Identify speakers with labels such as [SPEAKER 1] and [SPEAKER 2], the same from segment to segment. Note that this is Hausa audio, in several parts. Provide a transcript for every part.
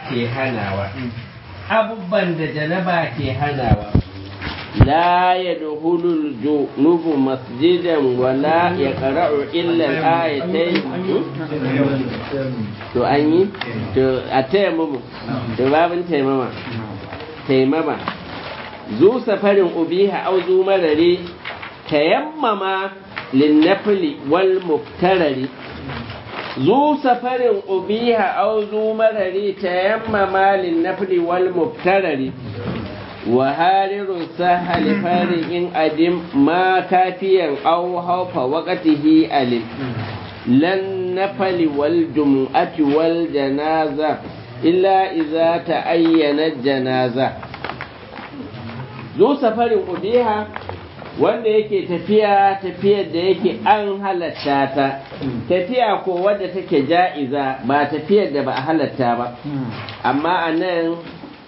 [SPEAKER 1] ke hanawa abubuwan da janaba ke hanawa لا يدخل الجنوب مسجدا ولا يقرأ إلا الآيتين to an yi to a taya mu to babin taimama taimama zu safarin ubiha au zu marari tayammama linnafili wal muftarari zu safarin ubiha au zu marari tayammama linnafili wal muftarari وهارر سهل فارق أدم ما كافيا أو خوف وقته ألم لن نفل والجمعة والجنازة إلا إذا تأين الجنازة ذو سفر أبيها wanda yake tafiya tafiyar da yake an halatta ta tafiya ko wadda take ja'iza ba tafiyar da ba a halatta ba amma a nan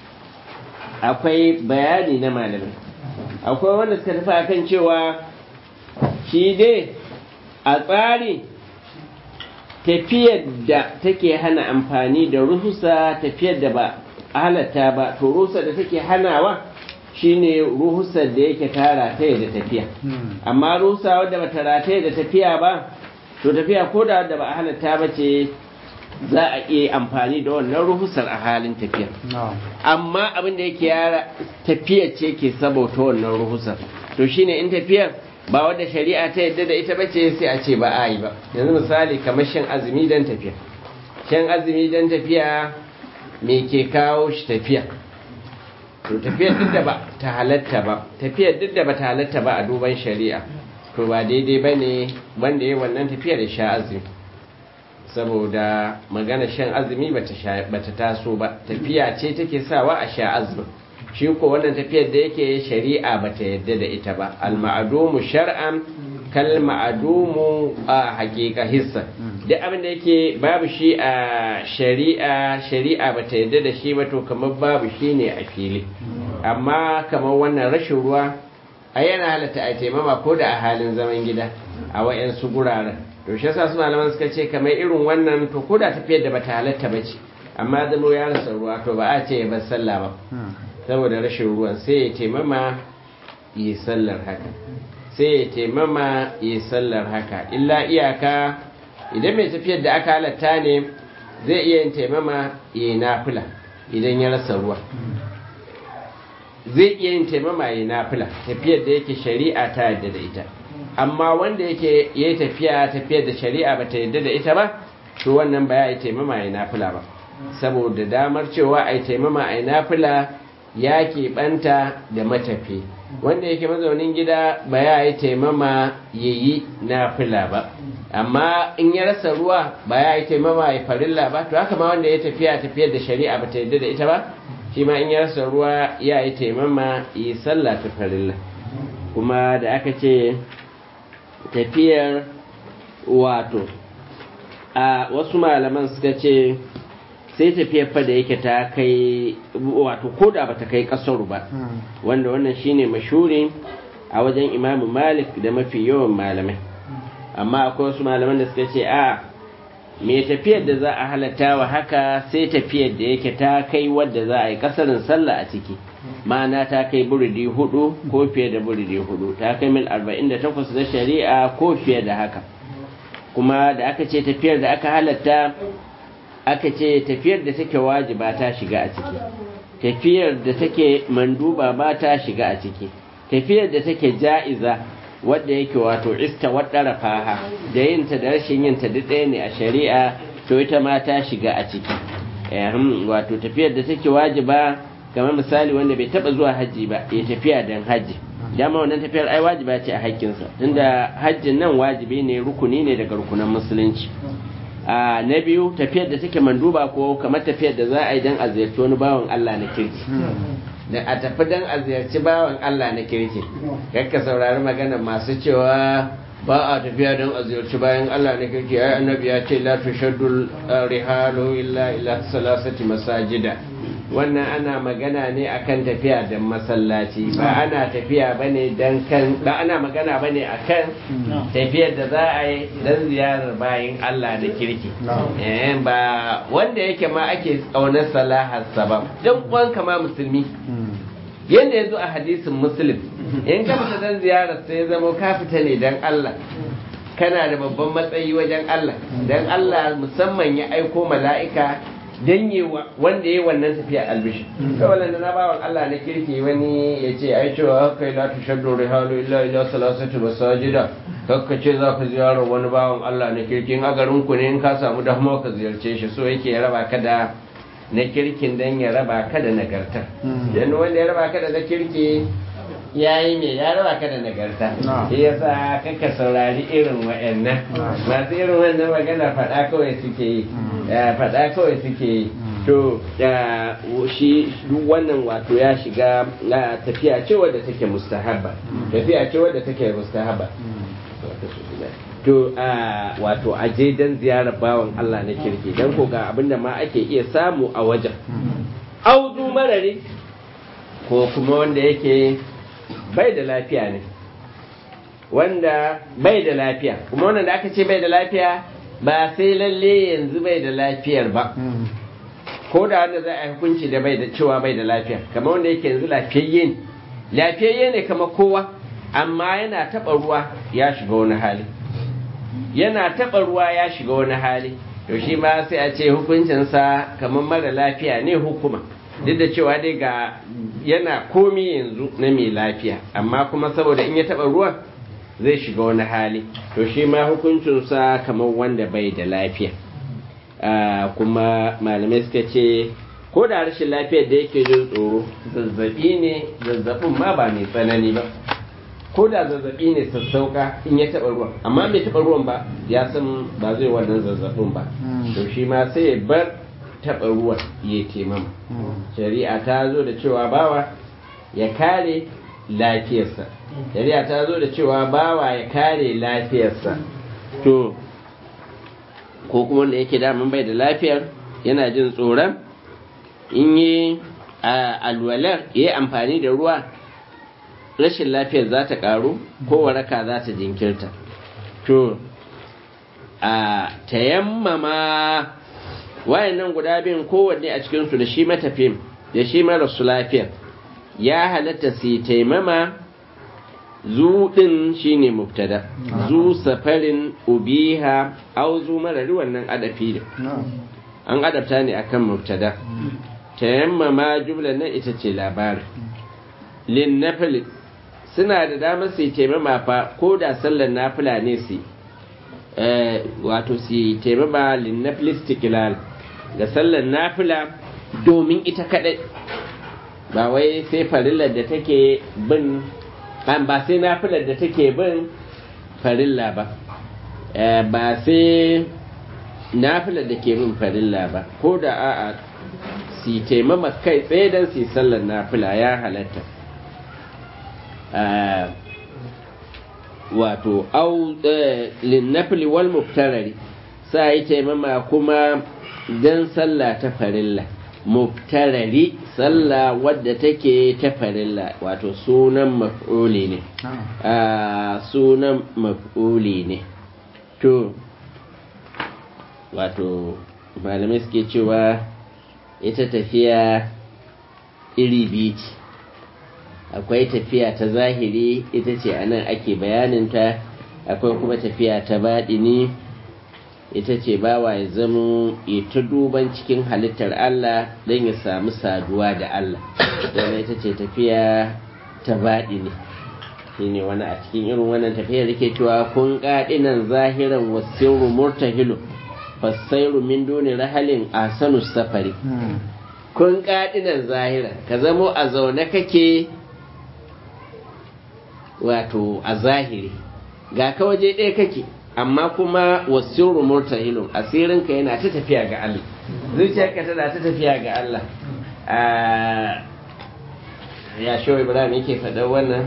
[SPEAKER 1] akwai bayani na malamai akwai wanda suka tafi akan cewa shi dai a tsari tafiyar da take hana amfani da ruhusa tafiyar da ba halatta ba to ruhusa da take hanawa shine ruhusar da yake tara ta da tafiya amma ruhusa wadda ba ta rataye da tafiya ba to tafiya ko da wadda ba a halatta ba ce za a iya amfani da wannan ruhusar a halin tafiya amma abin da yake yara tafiya ce ke sabauta wannan ruhusar to shine in tafiyar ba wadda shari'a ta yadda da ita bace sai a ce ba a yi ba yanzu misali kamar shan azumi don tafiya shan azumi don tafiya me ke kawo shi tafiya to tafiyar duk da ba ta halatta ba tafiyar duk da ba ta halatta ba a duban shari'a to ba daidai ba ne wanda ya wannan tafiyar da sha azumi saboda magana shan azumi bata taso ba tafiya ce take sawa a sha azumi shi ko wannan tafiyar da yake shari'a bata yadda da ita ba al-ma'dumu shar'an kal ma'dumu a haqiqa hissa duk abin da yake babu shi a shari'a shari'a bata yadda da shi ba to kamar babu shi ne a fili amma kamar wannan rashin ruwa a yana halatta a taimama ko da a halin zaman gida a wayansu guraren to shi yasa su malaman suka ce kamar irin wannan to ko da tafiyar da bata halatta ba ce amma zamo ya rasa ruwa to ba a ce ya bar sallah ba saboda rashin ruwan sai ya taimama yi sallar haka sai ya taimama yi sallar haka illa iyaka idan mai tafiyar da aka halatta ne zai iya yin taimama yi nafila idan ya rasa ruwa zai iya yin taimama yi nafila tafiyar da yake shari'a ta yadda da ita amma wanda yake ya tafiya tafiyar da shari'a ba ta yadda da ita ba to wannan ba ya yi taimama ya nafila ba saboda damar cewa a yi taimama a yi nafila ya keɓanta da matafi wanda yake mazaunin gida ba ya yi taimama ya yi nafila ba amma in ya rasa ruwa ba ya yi taimama ya farilla ba to haka ma wanda ya tafiya tafiyar da shari'a ba ta yadda da ita ba shi ma in ya rasa ruwa ya yi taimama ya sallah ta farilla kuma da aka ce tafiyar wato a wasu malaman suka ce sai tafiyar fa da yake ta kai wato koda ba ta kai kasaru ba wanda wannan shine mashuri a wajen imamu malik da mafi yawan malamai amma akwai wasu malaman da suka ce a me tafiyar da za a halatta wa haka sai tafiyar da yake ta kai wadda za a yi kasarin sallah a ciki ma'ana ta kai buridi hudu ko fiye da buridi hudu ta kai mil 48 da shari'a ko fiye da haka kuma da aka ce tafiyar da aka halatta aka ce tafiyar da take wajiba ta shiga a ciki tafiyar da take manduba ba ta shiga a ciki tafiyar da take ja'iza wadda yake wato ista wadda faha da yinta da rashin yinta duk ɗaya ne a shari'a to ita ma ta shiga a ciki wato tafiyar da take wajiba kamar misali wanda bai taba zuwa hajji ba ya tafiya don hajji dama wannan tafiyar ai wajiba ce a haƙƙinsa tunda hajjin nan wajibi ne rukuni ne daga rukunan musulunci a na biyu tafiyar da take manduba ko kamar tafiyar da za a yi don a ziyarci wani bawan Allah na kirki da a tafi don a ziyarci bawan Allah na kirki kakka saurari magana masu cewa ba a tafiya don a ziyarci bayan Allah na kirki ai annabi ya ce la tushaddu rihalu illa ila salasati masajida wannan ana magana ne akan tafiya da masallaci ba ana tafiya bane dan kan ba ana magana bane akan tafiyar da za a yi dan ziyarar bayin Allah da kirki eh ba wanda yake ma ake tsaunar salahar sabab dan uwan kama musulmi yanda yazo a hadisin muslim in ka fita dan ziyarar sai zama ka fita ne dan Allah kana da babban matsayi wajen Allah dan Allah musamman ya aiko mala'ika dan yi wanda ya wannan tafiya albishi kawai da na bawan Allah na kirki wani ya ce ai cewa haka la tushaddu rihalu illa ila salasati masajida kakka ce za ka ziyarar wani bawan Allah na kirki in a garin ku ne in ka samu dama ka ziyarce shi so yake ya raba ka da na kirkin dan ya raba ka da nagarta dan wanda ya raba ka da na kirki ya yi mai ya raba ka da nagarta shi ya sa kaka saurari irin wa'annan masu irin wannan magana faɗa kawai suke yi faɗa kawai suke yi to shi duk wannan wato ya shiga tafiya ce wadda take mustahabba tafiya ce wadda take mustahabba to wato aje dan ziyarar bawan Allah na kirki dan ko ga abinda ma ake iya samu a wajen auzu marari ko kuma wanda yake bai da lafiya ne wanda bai da lafiya kuma wannan da aka ce bai da lafiya ba sai lalle yanzu bai da lafiyar ba ko da wanda za a yi hukunci da bai da cewa bai da lafiya kamar wanda yake yanzu lafiyayye ne lafiyayye ne kamar kowa amma yana taɓa ruwa ya shiga wani hali yana taɓa ruwa ya shiga wani hali to shi ma sai a ce hukuncinsa kamar mara lafiya ne hukuma duk da cewa dai ga yana komi yanzu na mai lafiya amma kuma saboda in ya taɓa ruwan zai shiga wani hali to shi ma hukuncinsa kamar wanda bai da lafiya kuma malamai suka ce ko da rashin lafiyar da yake jin tsoro zazzabi ne zazzabin ma ba mai tsanani ba ko da zazzabi ne sassauka in ya taɓa ruwan amma bai taɓa ruwan ba ya san ba zai wannan zazzabin ba to shi ma sai ya bar taɓa ruwan ya taimama shari'a ta zo da cewa bawa ya kare lafiyarsa shari'a ta zo da cewa bawa ya kare lafiyarsa to ko kuma wanda yake daman bai da lafiyar yana jin tsoron in yi alwalar ya yi amfani da ruwa rashin lafiyar za ta karu ko waraka za ta jinkirta to a tayammama wayannan guda biyun kowanne a cikinsu da shi matafiyin da shi marasu lafiyar ya halatta su taimama zu ɗin shi ne mubtada zu safarin ubiha au zu marari wannan adafi da an adabta ne akan mubtada tayammama jumlar nan ita ce labarin lin nafili suna da damar su taimama fa ko da sallar nafila ne su wato su taimama lin nafili stikilal ga sallar nafila domin ita kadai ba wai sai farillar da take bin ba sai nafilar da take bin farilla ba ba sai nafilar da ke bin farilla ba ko da a'a si taimama kai tsaye don si sallar nafila ya halatta wato au linnafili wal muftarari sa yi taimama kuma don sallah ta farilla muftarari sallah wadda take ta farilla wato sunan maf'uli ne sunan maf'uli ne to wato malamai suke cewa ita tafiya iri biyu ce akwai tafiya ta zahiri ita ce a nan ake bayaninta akwai kuma tafiya ta baɗini ita ce bawa ya zama ya ta duban cikin halittar Allah don ya samu saduwa da Allah wannan ita ce tafiya ta baɗini shi ne wani a cikin irin wannan tafiyar da ke cewa kun ƙaɗinan zahiran wasiru murtahilu fasairu min duni rahalin asanu safari kun ƙaɗinan zahira ka zamo a zaune kake wato a zahiri ga ka waje ɗaya kake amma kuma wasiru murtahilun asirinka yana ta tafiya ga Allah zuciyarka tana ta tafiya ga Allah ya shi ibrahim yake faɗa wannan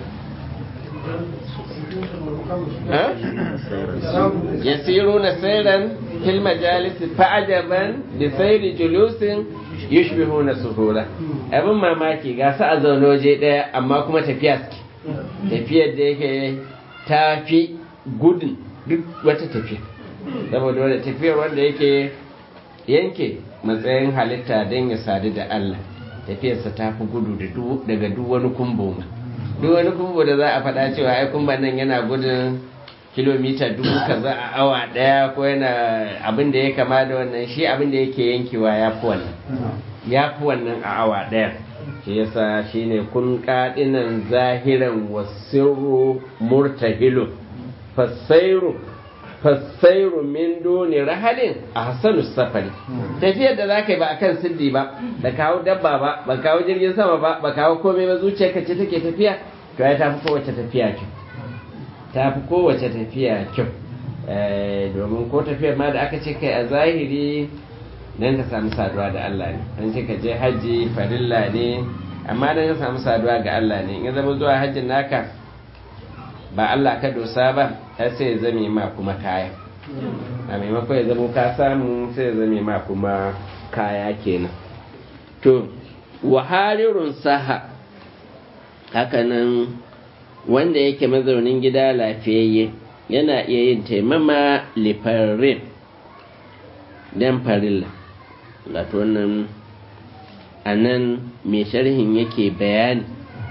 [SPEAKER 1] yasiru na sairan fil majalis fa'ajaban bi sayri julusin yushbihuna suhura abin mamaki ga su a zaune waje daya amma kuma tafiya suke tafiyar da yake ta fi gudun duk wata tafiya saboda wadda tafiyar wanda yake yanke matsayin halitta don ya sadu da Allah tafiyarsa ta fi gudu daga duk wani kumbo ma duk wani kumbo da za a faɗa cewa ai kumban nan yana gudun kilomita dubu kaza a awa ɗaya ko yana abin da ya kama da wannan shi abin da yake yankewa ya fi wannan ya fi wannan a awa ɗaya shi yasa shine kun kaɗinan zahiran wasirru murtahilu fasairu fasairu min duni rahalin a hasanu safari tafiyar da za ka yi ba a kan siddi ba da kawo dabba ba ba kawo jirgin sama ba ba kawo komai ba zuciyarka ce take tafiya to ya tafi kowace tafiya kyau ta fi kowace tafiya kyau domin ko tafiyar ma da aka ce kai a zahiri don ka samu saduwa da Allah ne an ce ka je hajji farilla ne amma don ka samu saduwa ga Allah ne in zama zuwa hajjin naka ba Allah ka dosa ba har sai ya zame ma kuma kaya a maimakon ya zama ka samu sai ya zame ma kuma kaya kenan to waharirun saha hakanan wanda yake mazaunin gida lafiyayye yana iya yin taimama lifarin don farilla wato wannan a nan mai sharhin yake bayani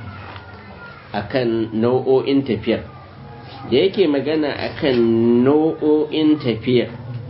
[SPEAKER 1] akan nau'o'in tafiyar da yake magana akan nau'o'in tafiyar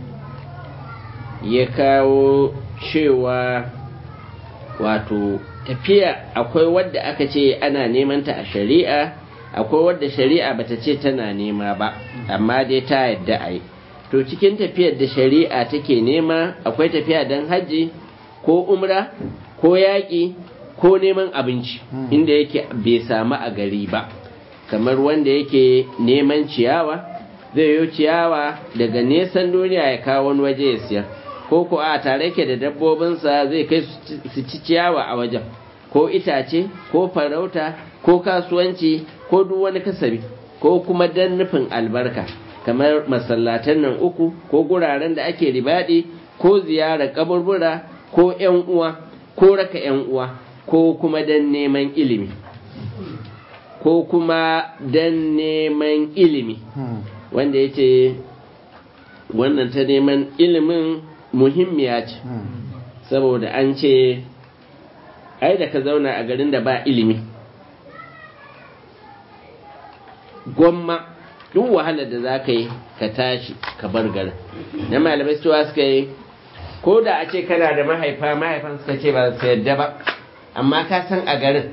[SPEAKER 1] ya kawo cewa wato tafiya akwai wadda aka ce ana neman ta a shari'a akwai wadda shari'a bata ce tana nema ba amma dai ta yadda a yi to cikin tafiyar da shari'a take nema akwai tafiya don hajji ko umra ko yaƙi ko neman abinci inda yake bai samu a gari ba kamar wanda yake neman ciyawa zai yi ciyawa daga nesan duniya ya kawo wani waje ya siyar ko ko a tare yake da dabbobinsa zai kai su ci ciyawa a wajen ko itace ko farauta ko kasuwanci ko duk wani kasabi ko kuma dan nufin albarka kamar masallatan nan uku ko guraren da ake ribadi ko ziyarar kaburbura ko yan uwa ko raka yan uwa ko kuma dan neman ilimi ko kuma dan neman ilimi wanda ya ce wannan ta neman ilimin muhimmiya ce saboda an ce ai da ka zauna a garin da ba ilimi gwamma duk wahalar da za ka yi ka tashi ka bar garin na malamai cewa suka yi ko da a ce kana da mahaifa mahaifan suka ce ba su yadda ba amma ka san a garin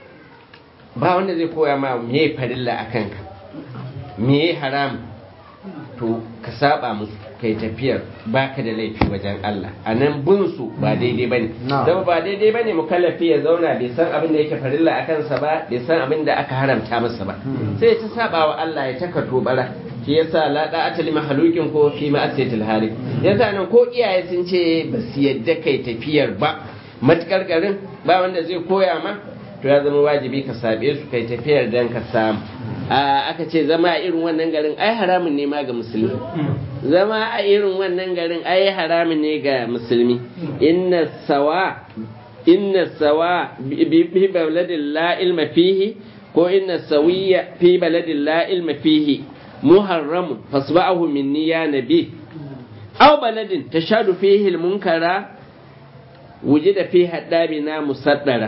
[SPEAKER 1] ba wanda zai koya ma me farilla a kanka me haram to ka saba musu kai tafiyar baka da laifi wajen Allah a nan bunsu ba daidai bane zama ba daidai bane mukallafi ya zauna bai san abin da yake farilla a kansa ba bai san abin da aka haramta masa ba sai ta saba wa Allah ya taka tobara shi yasa la da'ata li mahalukin ko fi ma'asiyatil halik yasa nan ko iyaye sun ce ba su yadda kai tafiyar ba matukar garin ba wanda zai koya ma to ya zama wajibi ka sabe su kai tafiyar dan ka samu aka ce zama a irin wannan garin ai haramun ne ma ga musulmi zama a irin wannan garin ai haramun ne ga musulmi inna sawa inna sawa bi baladin la ilma fihi ko inna sawiya fi baladin la ilma fihi muharramun fasba'ahu minni ya nabi aw baladin tashadu fihi al-munkara wujida fi haddabina musaddara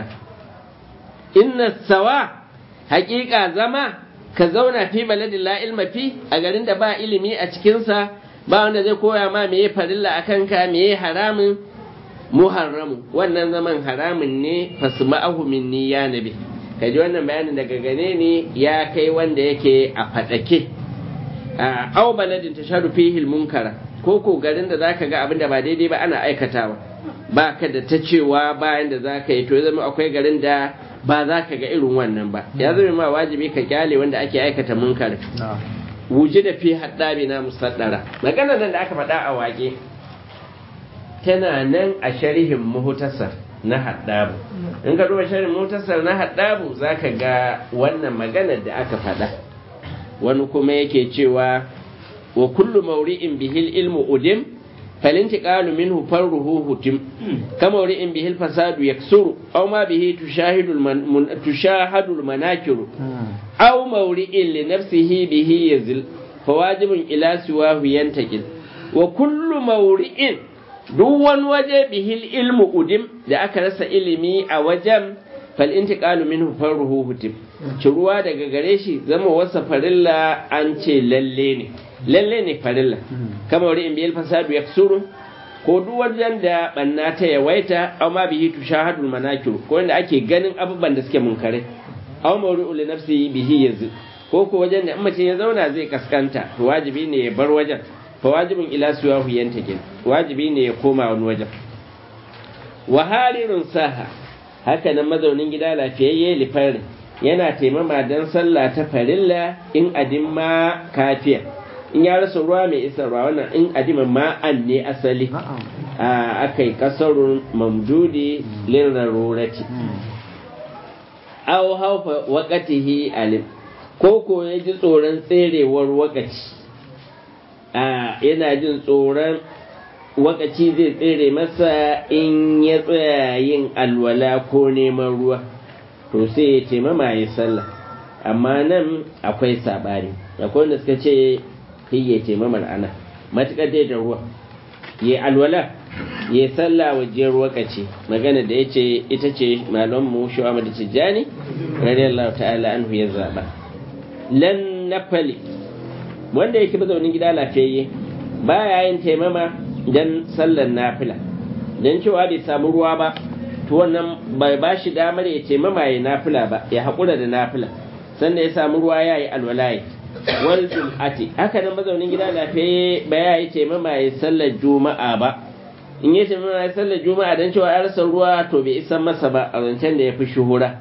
[SPEAKER 1] inna sawa haƙiƙa zama ka zauna fi baladin la ilma fi a garin da ba ilimi a cikinsa ba wanda zai koya ma meye farilla a kanka meye haramun muharramu wannan zaman haramun ne fasma'ahu minni ya nabi ka ji wannan bayanin daga gane ni ya kai wanda yake a faɗake a au baladin tasharu fihi munkara ko ko garin da zaka ga abin da ba daidai ba ana aikatawa ba ka da ta cewa bayan da zaka yi to ya zama akwai garin da ba za ka ga irin wannan ba ya zama ma wajibi ka kyale wanda ake aikata munkar wuji da fi haddabi na musaddara magana nan da aka faɗa a waƙe tana nan a sharhin muhtasar na haddabu in ka duba sharhin muhtasar na haddabu za ka ga wannan maganar da aka faɗa wani kuma yake cewa wa kullu mauri'in bihil ilmu udim فالانتقال منه فره هتم كما ورئ به الفساد يكسر أو ما به تشاهد, المن... تشاهد المناكر أو مورئ لنفسه به يزل فواجب إلى سواه ينتقل وكل مورئ دون وجه به العلم أدم da aka rasa ilimi a wajen fal'intiƙalu minhu farruhu hutim ciruwa daga gare shi zama wasa farilla an ce lalle ne lalle ne farilla kama wuri in biyar fasadu ya suru ko duk wajen da banna ta yawaita aw ma bihi tushahadul manakir ko wanda ake ganin abubuwan da suke munkare aw mawri'u li nafsihi bihi yazid ko ko wajen da mutum ya zauna zai kaskanta to wajibi ne ya bar wajen fa wajibin ila suwahu yantakin wajibi ne ya koma wani wajen wa harirun saha haka nan mazaunin gida lafiyayye lifarin yana taimama don sallah ta farilla in adin ma kafiya in ya rasa ruwa mai isa ruwa wannan in adiman ma'an ne asali a aka yi kasarun mamdudi lin rarurati aw haufa waqatihi alim ko ko ya ji tsoron tserewar wakaci a yana jin tsoron wakaci zai tsere masa in ya tsaya yin alwala ko neman ruwa to sai ya ce mama ya sallah amma nan akwai sabani akwai wanda suka ce kai ya ce mamar ana matuƙar dai da ruwa ya alwala ya sallah wajen wakaci magana da ya ce ita ce malon mu shi wa da tijjani radiyallahu ta'ala anhu ya zaba lan nafali wanda yake mazaunin gida lafiyayye baya yin taimama dan sallar nafila dan cewa bai samu ruwa ba to wannan bai ba shi damar ya taimama ya nafila ba ya haƙura da nafila sannan ya samu ruwa ya yi alwalayi wal jum'ati haka nan mazaunin gida lafiyayye ba ya yi taimama ya sallar juma'a ba in ya taimama ya sallar juma'a dan cewa ya rasa ruwa to bai isan masa ba a zancen da ya fi shuhura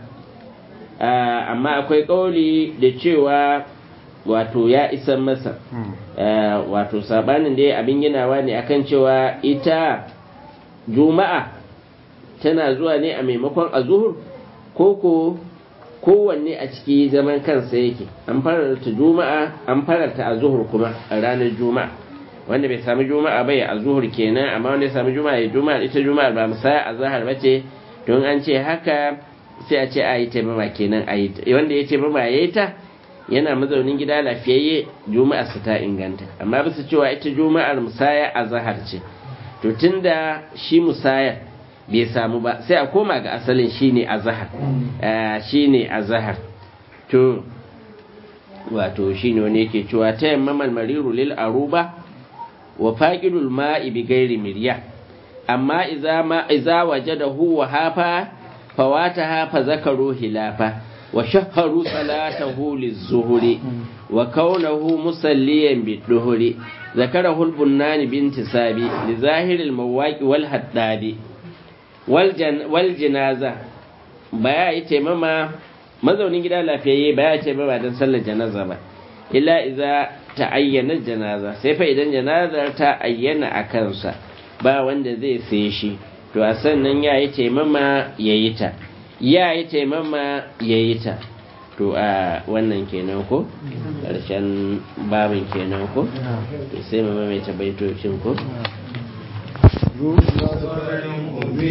[SPEAKER 1] amma akwai ƙauli da cewa wato ya isan masa wato sabanin da ya abin ginawa ne akan cewa ita juma'a tana zuwa ne a maimakon azuhur ko ko kowanne a ciki zaman kansa yake an fararta juma'a an fararta azuhur kuma a ranar juma'a wanda bai sami juma'a bai azuhur kenan amma wanda ya sami juma'a ya juma'a ita juma'a ba musaya azhar bace don an ce haka sai a ce a yi taimama kenan a yi wanda ya ce mama ya yi ta yana mazaunin gida lafiyayye juma'a su ta inganta amma bisa cewa ita juma'ar musaya a zahar ce to tunda shi musaya bai samu ba sai a koma ga asalin shine a zahar shine a zahar to wato shine wani yake cewa ta yamma mariru lil aruba wa faqidul ma'i bi ghairi mirya amma idza ma idza wajadahu wa hafa fawataha fa zakaru hilafa وشهروا صلاته للظهر وكونه مصليا بالظهر ذكره البنان بانتساب لظاهر المواق والحداد والجن والجنازة baya yi taimama mazaunin gida lafiyayye baya yi taimama don sallar janaza ba illa iza ta ayyana janaza sai fa idan janazar ta ayyana a kansa ba wanda zai sai shi to a sannan ya yi taimama ya yi ta ya yi taimama ya yi ta to a wannan kenan ko ƙarshen babin kenan ko sai mama mai tabaitocin ko